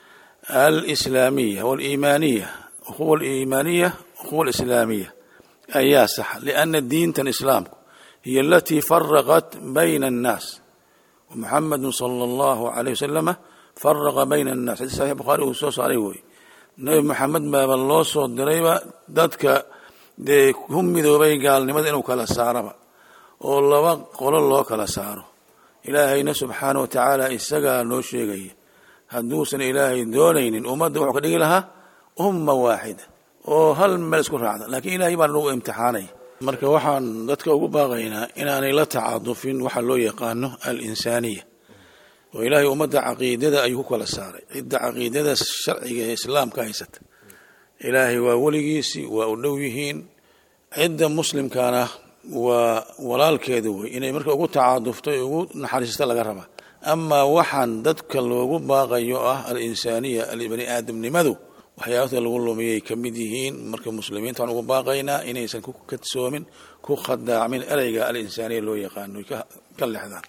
alislaamiya waliimaaniya ukhuwa aliimaaniya ukhuwa alislaamiya ayaa sax liana diintan islaamku hiy alatii faraqat bayna annaas muxamadu sala allahu alayh wasalama faraqa bayna annaas xadis saxiix bukhaari uu soo saaray wey nebi moxamed baaba loo soo dirayba dadka dee ku midoobay gaalnimada inuu kala saaraba oo laba qolo loo kala saaro ilaahayna subxaana wa tacaala isagaa noo sheegaya hadduusan ilaahay doonaynin ummadda wuxuu ka dhigi lahaa umma waaxida oo hal meel isku raacda laakiin ilaahay baa nagu imtixaanaya marka waxaan dadka ugu baaqaynaa inaanay la tacadufin waxa loo yaqaano al-insaaniya oo ilaahay ummadda caqiidada ayuu ku kala saaray cidda caqiidada sharciga ee islaamka haysata ilaahay waa weligiisii waa u dhow yihiin cidda muslimkana waa walaalkeeda wey inay marka ugu tacadufto ugu naxariista laga rabaa amaa waxaan dadka loogu baaqayo ah al-insaaniya bani aadamnimadu waxyaabata lagu lumiyay ka mid yihiin marka muslimiinta waxaan ugu baaqaynaa inaysan ku kadsoomin ku khadaacmin ereyga al-insaaniya loo yaqaano ka lexdaan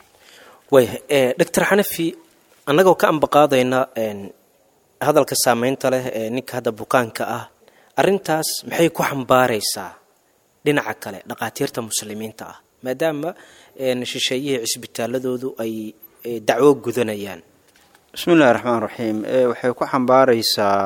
waaya doctor xanafi annagoo ka ambaqaadayna hadalka saameynta leh ee ninka hadda bukaanka ah arrintaas maxay ku xambaaraysaa dhinaca kale dhaqaatiirta muslimiinta ah maadaama shisheeyihii cisbitaaladoodu ay dacwo gudanayaan bismi illahi raxmaan raxiim waxay ku xambaaraysaa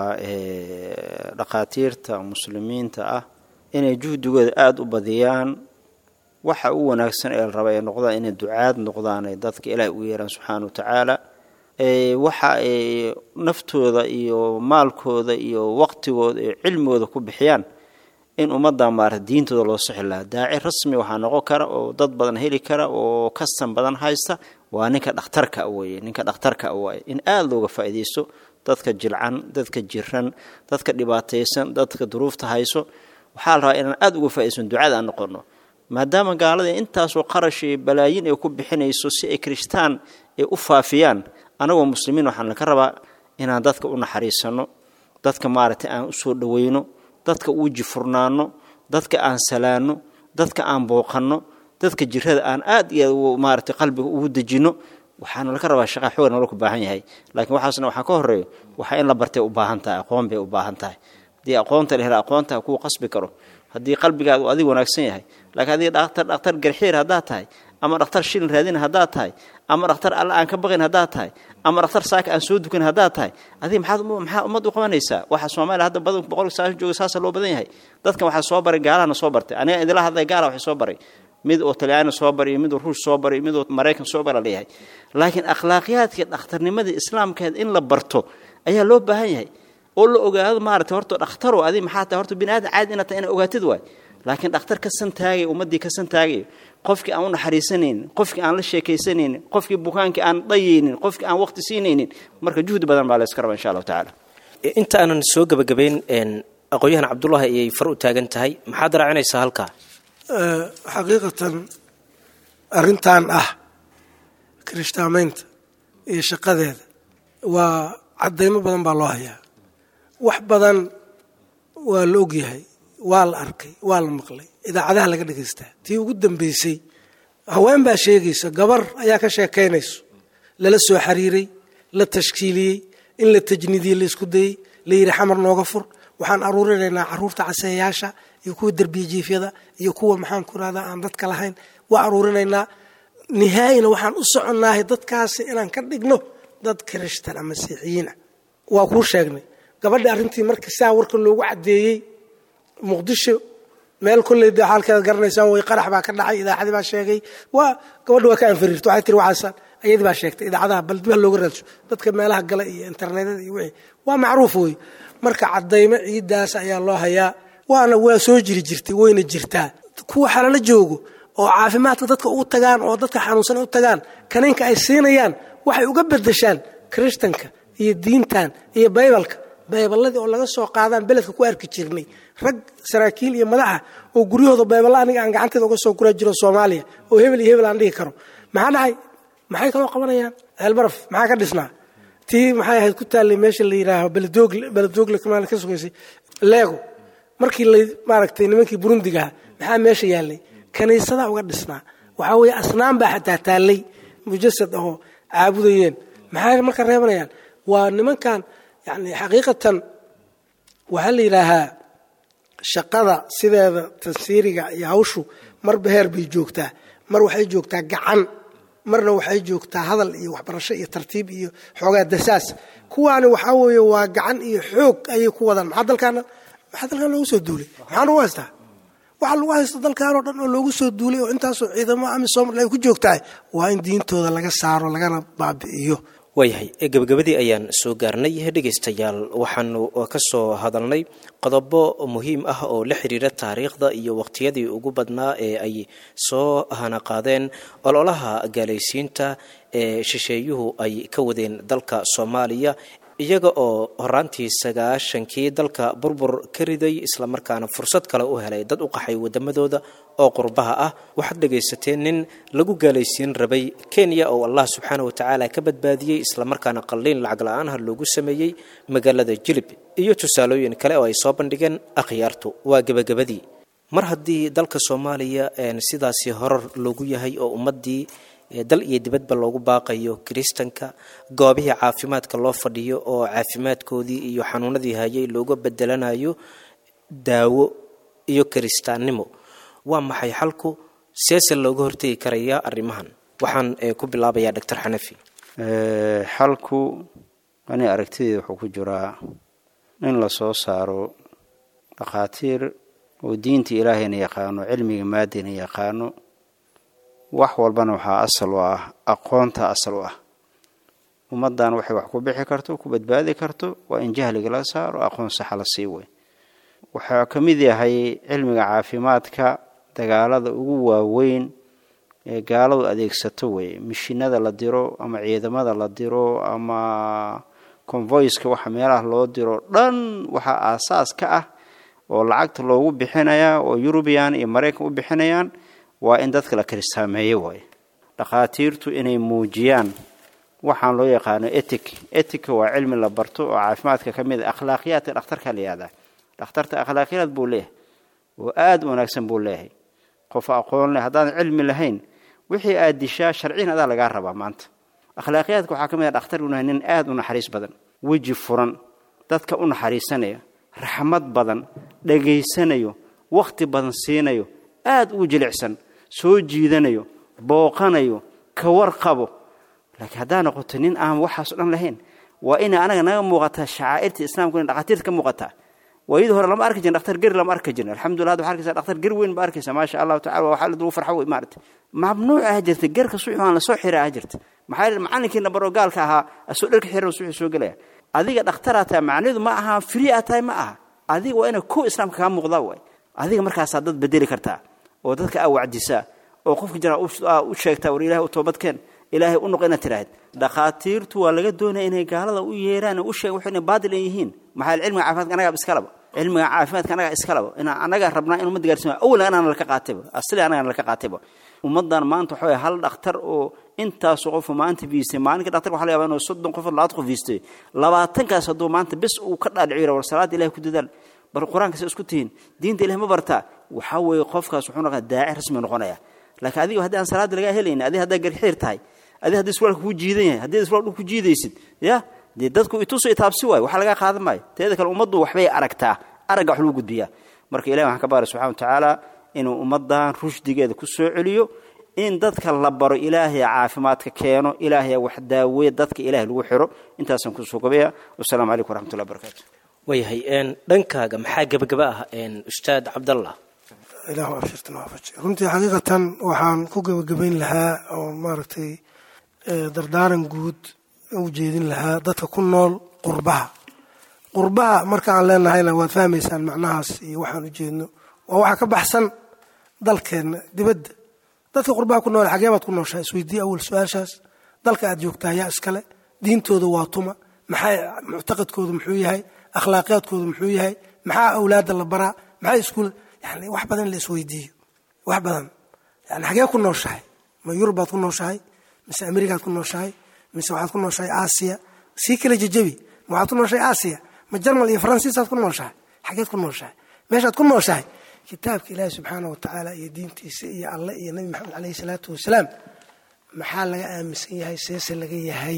dhaqaatiirta muslimiinta ah inay juhdigooda aada u badiyaan waxa u wanaagsan ee la raba ay noqdaan inay ducaad noqdaan ay dadka ilaahay ugu yeeraan subxaana wa tacaala waxa ay naftooda iyo maalkooda iyo waqtigooda iyo cilmigooda ku bixiyaan in ummadda maarata diintooda loo sixi lahaa daaci rasmi waxaa noqon kara oo dad badan heli kara oo kastan badan haysta waa ninka dhakhtarka weye ninka dhakhtarka waaye in aada looga faa'iidaysto dadka jilcan dadka jiran dadka dhibaataysan dadka duruufta hayso waxaa la rabaa inaan aada uga faaidaysan ducada aan noqono maadaama gaalada intaasoo qarash iyo balaayin ay ku bixinayso si ay kirishtaan ay u faafiyaan anagoo muslimiin waxaan laka rabaa inaan dadka u naxariisano dadka maaragtay aan usoo dhaweyno dadka uu jifurnaano dadka aan salaano dadka aan booqanno dadka jirada aan aad iyo maaragtay qalbiga ugu dejino waxaana laka rabaa shaqa xoog nala ku baahan yahay laakiin waxaasna waxaa ka horeeyo waxaa in la bartay u baahan tahay aqoon bay u baahan tahay haddii aqoonta la hela aqoonta kuu qasbi karo haddii qalbigaadu adig wanaagsan yahay laakiin haddii dhaktar dhakhtar garxiir haddaad tahay ama dhakhtar shilin raadin haddaad tahay ama dhakhtar alla aan ka baqayn haddaad tahay ama dhakhtar saaka aan soo dukan haddaad tahay adiga maxaad maxaa ummad u qabanaysaa waxaa soomaaliya hadda badan boqolka saashan jooga saasa loo badan yahay dadkan waxaa soo baray gaalahana soo bartay aniga idila hadlay gaala waxay soo baray mid oo talyaani soo bariyo miduu ruush soo bariyo miduu maraykan soo bara leeyahay laakiin akhlaaqiyaadkii dhakhtarnimadii islaamkeed in la barto ayaa loo baahan yahay oo la ogaado maarata horta dhakhtaro adi maxaa tahay horta bini aadan caadi inaad tahay inaad ogaatid waay laakiin dhakhtar ka san taagayo ummaddii ka san taagayo qofkii aan u naxariisanaynin qofkii aan la sheekaysanaynin qofkii bukaankii aan dhayaynin qofkii aan waqti siinaynin marka juhdi badan baa la iska raba insha allahu tacaala inta aanan soo gebagabayn aqoon-yahan cabdullaahi ayay far u taagan tahay maxaad raacinaysaa halkaa xaqiiqatan arrintan ah kirishtaamaynta iyo shaqadeeda waa caddaymo badan baa loo hayaa wax badan waa la ogyahay waa la arkay waa la maqlay idaacadaha laga dhegaystaa tii ugu dambeysay haween baa sheegaysa gabar ayaa ka sheekaynayso lala soo xiriiray la tashkiiliyey in la tajniidiyey la isku dayey la yidhi xamar nooga fur waxaan aruurinaynaa caruurta caseeyaasha iyo kuwa derbiya jiifyada iyo kuwa maxaan ku rahdaa aan dadka lahayn waa aruurinaynaa nihaayina waxaan u soconnaahay dadkaasi inaan ka dhigno dad kirishtan ama masiixiyiinah waa kuu sheegnay gabadhi arrintii marka saa warka loogu caddeeyey muqdisho meel kolley de xaalkeeda garanaysaan way qarax baa ka dhacay idaacadii baa sheegay waa gabadhi waa ka anfariirta waxay tiri waxaasaan ayadii baa sheegtay idaacadaha bal dib ha looga raadso dadka meelaha gala iyo internetyada iyo wixii waa macruuf wey marka caddaymo ciiddaas ayaa loo hayaa waana waa soo jiri jirtay wayna jirtaa kuwa xalalo joogo oo caafimaadka dadka ugu tagaan oo dadka xanuunsan u tagaan kaniinka ay siinayaan waxay uga bedeshaan kirishtanka iyo diintan iyo baybalka bayballadii oo laga soo qaadaan beledka ku arki jirnay rag saraakiil iyo madaxa oo guryahooda bayballa aniga aan gacanteeda uga soo gura jiro soomaaliya oo hebel iyo hebel aan dhihi karo maxaa dhacay maxay kaloo qabanayaan ceelbaraf maxaa ka dhisnaa tii maxay ahayd ku taallay meesha la yidhaaho beledoogle beledoogle kamaal ka sugaysay leego markii la maaragtay nimankii burundigaha maxaa meesha yaallay kaniisadaa uga dhisnaa waxaa weeye asnaan baa xataa taallay mujasad ahoo caabudayeen maxay marka reebanayaan waa nimankan yani xaqiiqatan waxaa la yidhaahaa shaqada sideeda tansiiriga iyo hawshu marba heer bay joogtaa mar waxay joogtaa gacan marna waxay joogtaa hadal iyo waxbarasho iyo tartiib iyo xoogaa dasaas kuwaani waxaa weeye waa gacan iyo xoog ayay ku wadaan maxaa dalkaana maxaa dalkaan loogu soo duulay maxaa lagu haystaa waxaa lagu haysta dalkaan oo dhan oo loogu soo duulay oo intaasoo ciidamo amisom ay ku joogtahay waa in diintooda laga saaro lagana baabi'iyo waayahay gebagabadii ayaan soo gaarnay dhegaystayaal waxaanu ka soo hadalnay qodobo muhiim ah oo la xiriira taariikhda iyo waqtiyadii ugu badnaa ee ay soo hanaqaadeen ololaha gaalaysiinta ee shisheeyuhu ay ka wadeen dalka soomaaliya iyaga oo horaantii sagaashankii dalka burbur ka riday islamarkaana fursad kale u helay dad u qaxay wadamadooda oo qurbaha ah waxaad dhegaysateen nin lagu gaalaysiin rabay kenya oo allah subxaana wa tacaala ka badbaadiyey islamarkaana qalliin lacag la-aanha loogu sameeyey magaalada jilib iyo tusaalooyin kale oo ay soo bandhigeen akhyaartu waa gebagabadii mar haddii dalka soomaaliya sidaasi horar loogu yahay oo ummaddii dal iyo dibadba loogu baaqayo kiristanka goobihii caafimaadka loo fadhiyo oo caafimaadkoodii iyo xanuunadii hayay looga bedelanayo daawo iyo kiristaannimo waa maxay xalku seese looga hortegi karayaa arrimahan waxaan ku bilaabayaa doctor xanafi xalku ani aragtideeda wuxuu ku jiraa in la soo saaro dhakhaatiir oo diinta ilaahayna yaqaano cilmiga maadina yaqaano wax walbana waxaa asal u ah aqoonta asal u ah ummaddan waxay wax ku bixi karto ku badbaadi karto waa in jahliga la saaro aqoon saxa la sii wey waxaa ka mid yahay cilmiga caafimaadka dagaalada ugu waaweyn ee gaaladu adeegsato wey mishinada la diro ama ciidamada la diro ama convoyska waxa meelaha loo diro dhan waxaa aasaas ka ah oo lacagta loogu bixinayaa oo yurubiyan iyo maraykan u bixinayaan waa in dadka la kiristaameeyo waaye dhakhaatiirtu inay muujiyaan waxaan loo yaqaano etic etica waa cilmi la barto oo caafimaadka ka mid a akhlaaqiyaadka dhakhtarka la yihahdaa dhakhtarta akhlaaqiyaad buu leeyahay oo aada u wanaagsan buu leeyahay qof aqoon leh haddaadan cilmi lahayn wixii aad dishaa sharciin adaa lagaa rabaa maanta akhlaaqiyaadka waxaa ka mid a dhakhtar unahay nin aada u naxariis badan weji furan dadka u naxariisanaya raxmad badan dhegaysanayo wakhti badan siinayo aada ugu jilicsan soo jiidanayo booqanayo ka warqabo laakiin haddaa noqoto nin aan waxaaso dhan lahayn waa ina anaga naga muuqataa shacaa'irta islaamku ina dhakhaatiirta ka muuqataa waayadii hore lama arki jirin dhakhtar geri lama arki jirin alxamdulillah hadda waxaa arkaysaa dhakhtar ger weyn ba arkaysaa maasha allahu tacala waxaa lagu farxo wey maarata mamnuuc ah jirta gerka suxi aan lasoo xira ah jirta maxaa yeele macallinkii nabaro gaalka ahaa asoo dharka xiran suxi soo gelaya adiga dhakhtaraa tahay macnidu ma aha free aa tahay ma aha adiga waa inay kow islaamka kaa muuqdaa waay adiga markaasaa dad bedeli kartaa oo dadka aa wacdisaa oo qofka jira u sheegtaa war ilahay u toobadkeen ilaahay u noqo inaad tiraahid dhakhaatiirtu waa laga doonaya inay gaalada u yeeraan u sheegan wax inay baadil ay yihiin maxaa cilmiga caafimaadka anagaa iskalaba cilmiga caafimaadka anagaa iskalaba inaa anagaa rabnaa in ummadda gaarsiima awlan anaan laka qaatayba asli anagaan laka qaatayba ummaddan maanta waxaa hal dhakhtar oo intaasu qofu maanta viistay maalinka dhakhtarka waxa la yabaa inuu soddon qof labaad qof viistay labaatankaas hadduu maanta bes uu ka dhaadhiciyo war salaada ilahay ku dadaal bal qur-aanka se isku tihiin diinta ilahay ma bartaa waxaa weeye qofkaas wuxuu noqonaya daaci rasmi noqonaya laakiin adiga haddii aan salaada lagaa helaynin adiga haddaa garxiir tahay adi haddii iswaalka kuu jiidan yahay haddii iswaal dhul ku jiidaysid ya dee dadku ituso itaabsi waayo waxa lagaa qaadan maayo teeda kale ummaddu waxbay aragtaa aragga wax lagu gudbiyaa marka ilahi waxaan ka baara subxana wa tacaala inuu ummaddan rushdigeeda ku soo celiyo in dadka la baro ilaahay caafimaadka keeno ilaahay wax daaweya dadka ilahay lagu xiro intaasaan kusoo gobaya wasalaamu calaykum waraxmatullahi barakatu waayahay dhankaaga maxaa gebagaba ah ustaad cabdallah ilaahu abshirtan waafaji runtii xaqiiqatan waxaan ku gebagabayn lahaa oo maaragtay dardaaran guud u jeedin lahaa dadka ku nool qurbaha qurbaha marka aan leenahayna waad fahmaysaan macnahaas iyo waxaan u jeedno waa waxa ka baxsan dalkeenna dibadda dadka qurbaha ku nool xagee baad ku nooshahay isweydii awal su-aashaas dalka aad joogtaa yaa iskale diintooda waa tuma maxay muctaqadkooda muxuu yahay akhlaaqiyaadkooda muxuu yahay maxaa awlaadda la baraa maxay iskuul yani wax badan in la isweydiiyo wax badan yani xagee ku nooshahay ma yurubaad ku nooshahay mise amerikaad ku nooshahay mise waxaad ku nooshahay aasiya sii kala jejebi ma waxaad ku nooshahay aasiya ma jarmal iyo faransiisaad ku nooshahay xageed ku nooshahay meeshaad ku nooshahay kitaabka ilaahi subxaana wa tacaala iyo diintiisa iyo alle iyo nebi maxamed caleyhi salaatu wasalaam maxaa laga aaminsan yahay seese laga yahay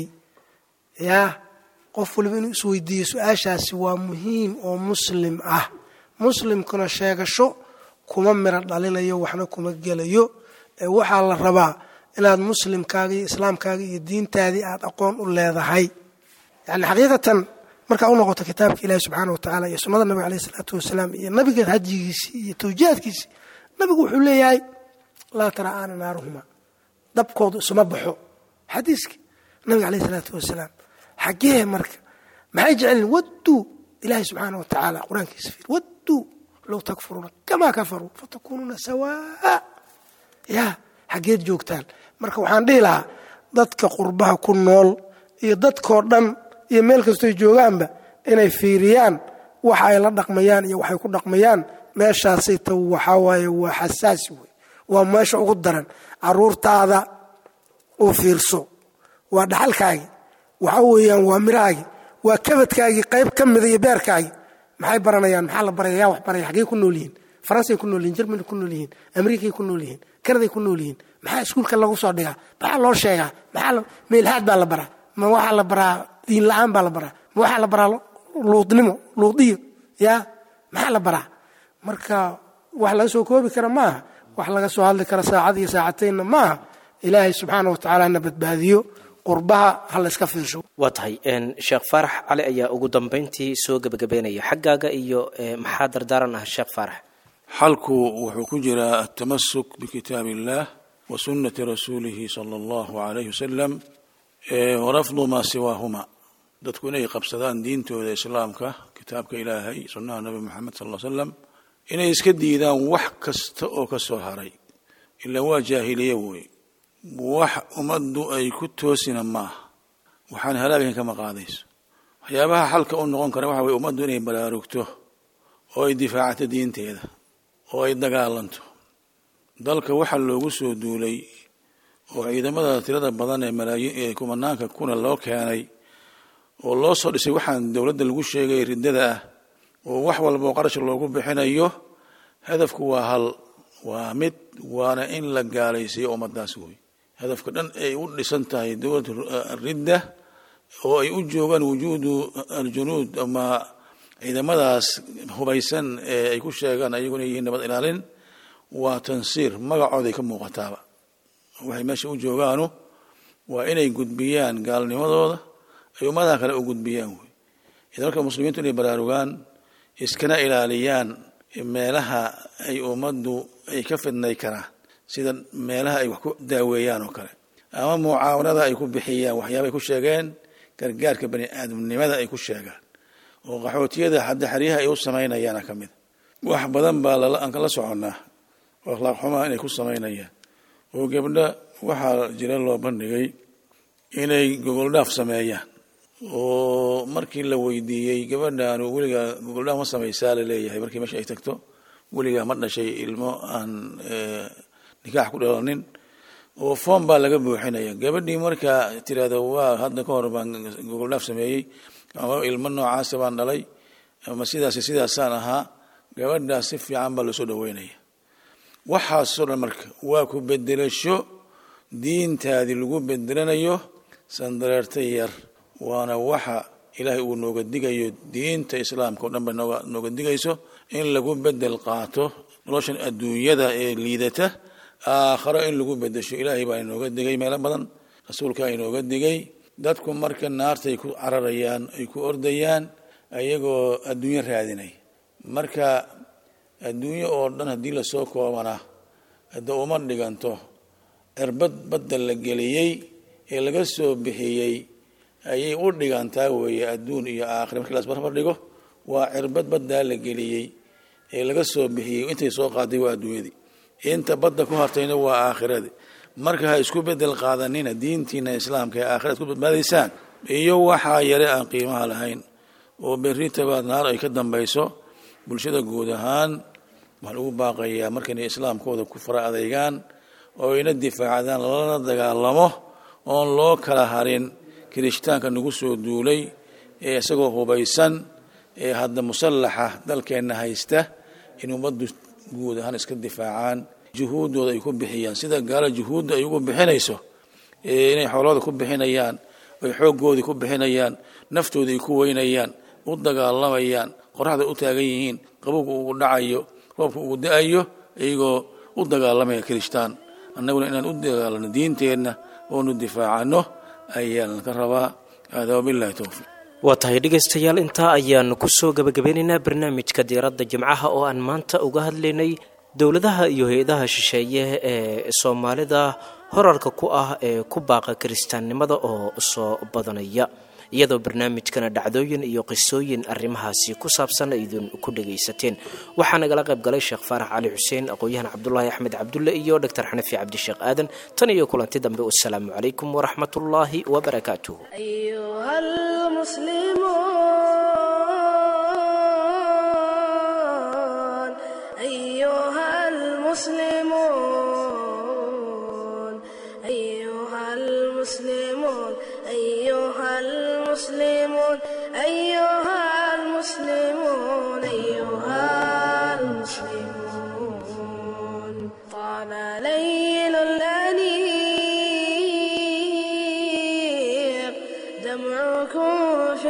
yaa qof waliba inuu isweydiiyo su-aashaasi waa muhiim oo muslim ah muslimkuna sheegasho kuma miro dhalinayo waxna kuma gelayo ee waxaa la rabaa inaad muslimkaaga iyo islaamkaaga iyo diintaadii aad aqoon u leedahay yani xaqiiqatan markaa u noqoto kitaabka ilaahi subxaana wa tacaala iyo sunnada nabiga aleyh isalaatu wasalaam iyo nabiga hajigiisii iyo tawjihaadkiisii nabigu wuxuu leeyahay laa tara'aana naaruhuma dabkoodu isuma baxo xadiiskii nabiga aleyh isalaatu wasalaam xagee marka maxay jecelin wadduu ilaahi subxaana wa tacaala qur-aankiisa fiir wadduu low takfuruuna kamaa kafaruu fatakuunuuna sawaa ya xaggeed joogtaan marka waxaan dhihi lahaa dadka qurbaha ku nool iyo dadkoo dhan iyo meel kastoy joogaanba inay fiiriyaan waxa ay la dhaqmayaan iyo waxay ku dhaqmayaan meeshaasay ta waxaa waaye waa xasaasi wey waa meesha ugu daran caruurtaada u fiirso waa dhaxalkaagii waxa weeyaan waa mirahaagii waa kabadkaagii qayb ka mida iyo beerkaagii maxay baranayaan maxaa la baraya yaa wax baraya xaggey ku nool yihiin faransay ku nool yihin jermany ku nool yihiin amerikay ku nool yihiin kanaday ku nool yihiin maxaa iskuulka lagu soo dhigaa maxaa loo sheegaa maxaa meelhaad baa la baraa ma waxaa la baraa diin la-aan baa la baraa ma waxaa la baraa luudnimo luudiyo yaa maxaa la baraa marka wax laga soo koobi kara maaha wax laga soo hadli kara saacad iyo saacateynna maaha ilaahay subxaana wa tacaala na badbaadiyo qurbaha ha la iska fiirsho waa tahay sheekh faarax cali ayaa ugu dambayntii soo gebagabeynaya xaggaaga iyo maxaa dardaaran ah sheekh faarax xalku wuxuu ku jiraa altamasuk bikitaab illah wa sunnati rasuulihi sala allahu alayhi wasalam warafdu maa siwaahuma dadku inay qabsadaan diintooda islaamka kitaabka ilaahay sunnaha nabi moxamed sal slam inay iska diidaan wax kasta oo ka soo haray ilaa waa jaahiliye wey wax ummaddu ay ku toosina maaha waxaan halaagayn kama qaadayso waxyaabaha xalka u noqon kara waxa weye ummaddu inay baraarugto oo ay difaacato diinteeda oo ay dagaalanto dalka waxaa loogu soo duulay oo ciidamada tirada badan ee malaayiin ee kumanaanka kuna loo keenay oo loo soo dhisay waxaan dowladda lagu sheegay riddada ah oo wax walba oo qarash loogu bixinayo hadafku waa hal waa mid waana in la gaalaysiiyo ummadaas wey hadafka dhan ay u dhisan tahay dowlad ridda oo ay u joogaan wujuudu aljunuud ama ciidamadaas hubaysan ee ay ku sheegaan ayaguna yihiin nabad ilaalin waa tansiir magacooday ka muuqataaba waxay meesha u joogaanu waa inay gudbiyaan gaalnimadooda ay ummadaha kale u gudbiyaan wey idan marka muslimiintu inay baraarugaan iskana ilaaliyaan meelaha ay ummaddu ay ka fidnay karaan sida meelaha ay wax ku daaweeyaan oo kale ama mucaawanada ay ku bixiyaan waxyaaba ay ku sheegeen gargaarka bani aadamnimada ay ku sheegaan oo qaxootiyada hadda xeryaha ay u samaynayaana ka mid wax badan baa aan kala soconnaa oo akhlaaq xumaa inay ku samaynayaan oo gabdha waxaa jira loo bandhigay inay gogoldhaaf sameeyaan oo markii la weydiiyey gabadhaanu weligaa gogoldhaaf ma samaysaa laleeyahay markii meesha ay tagto weligaa ma dhashay ilmo aan nikaax ku dhalanin oo foom baa laga buuxinaya gabadhii markaa tirahdo waa hadda ka hor baan gogoldhaaf sameeyey ama ilmo noocaasa baan dhalay ama sidaas sidaasaan ahaa gabadhaas si fiican baa loosoo dhaweynaya waxaasoo dhan marka waa ku bedelasho diintaadii lagu bedelanayo sandareerta yar waana waxa ilaahay uu nooga digayo diinta islaamka o dhan ba nooga nooga digayso in lagu bedel qaato noloshan adduunyada ee liidata aakharo in lagu bedesho ilaahay baa inooga digay meelo badan rasuulkaa inooga digay dadku marka naartay ku cararayaan ay ku ordayaan ayagoo adduunyo raadinay marka adduunyo oo dhan haddii lasoo koobana hadda uma dhiganto cirbad badda la geliyey ee laga soo bixiyey ayay u dhigantaa weeye adduun iyo aakhira markii lasbarbar dhigo waa cirbad baddaa la geliyey ee laga soo bixiyey intay soo qaaday waa adduunyadii inta badda ku hartayna waa aakhiradi marka ha isku bedel qaadanina diintiina islaamka ee aakhira isku badbaadaysaan iyo waxaa yare aan qiimaha lahayn oo berritaba naar ay ka dambayso bulshada guud ahaan waxaa lagu baaqayaa marka inay islaamkooda ku fara adeygaan oo ina difaacdaan lala dagaalamo oon loo kala harin kirishtaanka nagu soo duulay ee isagoo hubaysan ee hadda musallaxa dalkeenna haysta in ummaddu guud ahaan iska difaacaan juhuuddooda ay ku bixiyaan sida gaala juhuudda ay ugu bixinayso inay xoolooda ku bixinayaan ay xooggoodii ku bixinayaan naftooda ay ku weynayaan u dagaalamayaan qoraxda u taagan yihiin qabowga ugu dhacayo roobka ugu da-ayo iyagoo u dagaalamaya kirishtaan annaguna inaan u dagaalano diinteenna oonu difaacano ayaan ka rabaa hada wabillahi towfiiq waa tahay dhegaystayaal intaa ayaanu kusoo gabagabeynaynaa barnaamijka diiradda jimcaha oo aan maanta uga hadlaynay dowladaha iyo hay-adaha shisheeye ee soomaalida horarka ku ah ee ku baaqa kiristaannimada oo soo badanaya iyadoo barnaamijkana dhacdooyin iyo qisooyin arrimahaasi ku saabsan aydin ku dhagaysateen waxaa nagala qayb galay sheekh faarax cali xuseen aqoon-yahan cabdulaahi axmed cabdulle iyo doctor xanafi cabdisheekh aadan tan iyo kulanti dambe wasalaamu calaykum waraxmatullaahi wabarakaatuh أيها المسلمون أيها المسلمون أيها المسلمون أيها المسلمون أيها المسلمون طال ليل الأنيق دمعكم في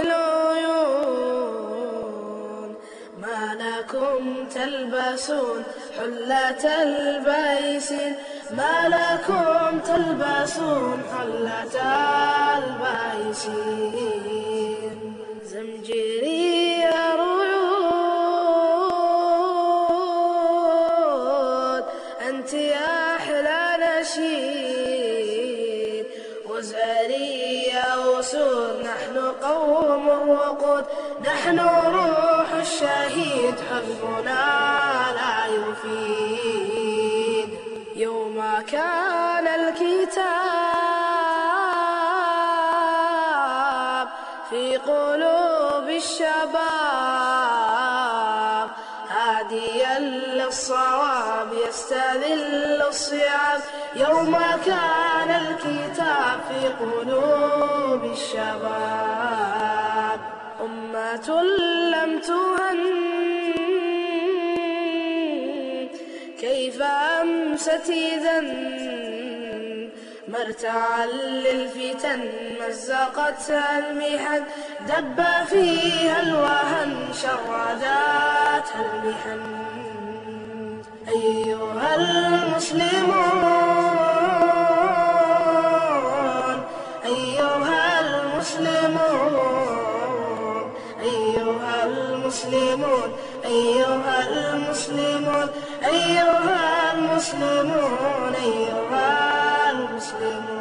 العيون ما لكم تلبسون حلة البيسين ما لكم تلبسون حلة البيسين زمجري ريود أنت يا أحلى نشيد وزاري يا وسود نحن قوم وقود نحن روح الشهيد حزبنا لا يفيد يوم كان الكتاب في قلوب الشباب هاديا للصواب يستذل الصيام يوم كان الكتاب في قلوب الشباب أمة لم تهن كيف أمست إذا مرتعا للفتن مزقتها المحن دب فيها الوهن شرداتها المحن أيها المسلمون أيها المسلمون أيها المسلمون المسلمون أيها المسلمون أيها المسلمون أيها المسلمون